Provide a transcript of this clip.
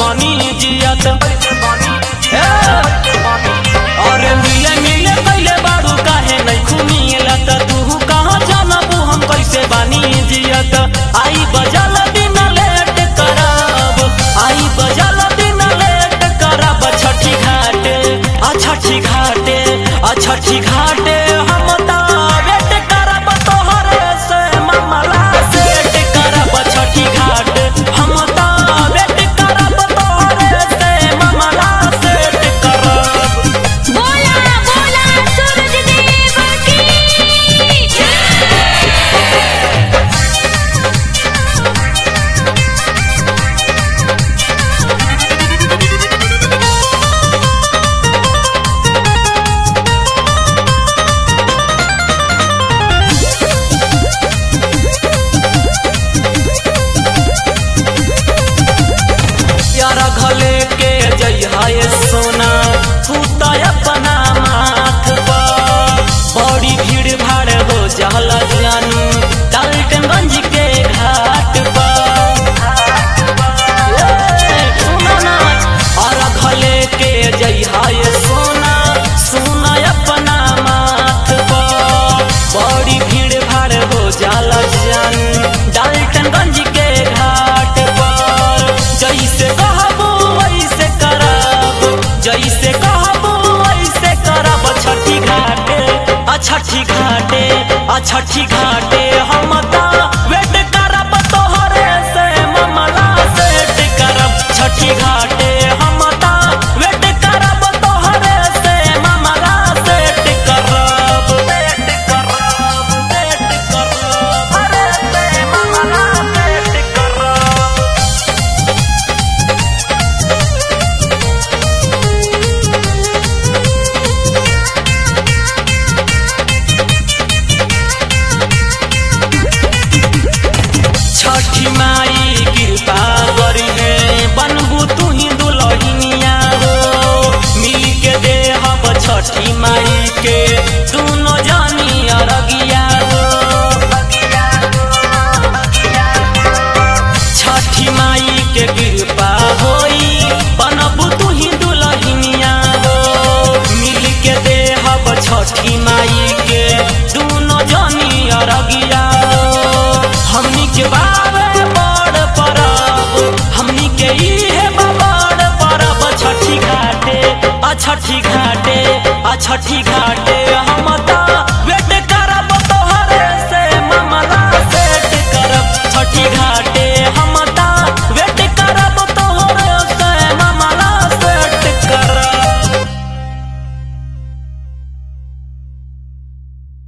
बनी जियत ए, अरे मिले मिले कैले बारू काहे नहीं खुमिलत तू कहाँ जानबू हम कैसे बानी जियत आई बजल दिन लेट करब आई बजल दिन लेट करब छठी घाटे आ छठी घाटे आ छठी घाटे हम ता वेट करब तोहरे से मामला सेट करब छठी घाट हम ता वेट करब तोहरे से मामला सेट करब बोला बोला सूरज देव की यारा घले के जइहा ये सोना तू तो अपना माथ पर बड़ी भीड़ भाड़ हो जाला जानू डाल्टनगंज के घाट पर ए, सुनो ना, यारा घले के जइहा ये सोना सुना अपना माथ पर बड़ी भीड़ भाड़ हो जाला जानू डाल्टनगंज के घाट पर जैसे कहबो वैसे करब जैसे कहबो वैसे करब छठी घाटे आ छठी घाटे आ छठी घाटे हम ता वेट करब तोहरे से मामला सेट करब छठी घाटे हम ता वेट करब तोहरे से मामला सेट करब सेट करब सेट करब अरे से मामला सेट करब छठी माई कृपा करी है बनबू तू ही दुलहिनिया हो मिल के दे हब छठी माई के दोनों जानी अरगिया हो छठी माई के कृपा होई बनबू तू ही दुलहिनिया हो मिल के दे हब छठी माई के दोनों जानी अरगिया हो हमनी के बाबे बड़ परब हमनी के इहे बड़ परब छठी घाटे आ छठी घाटे आ छठी घाटे हम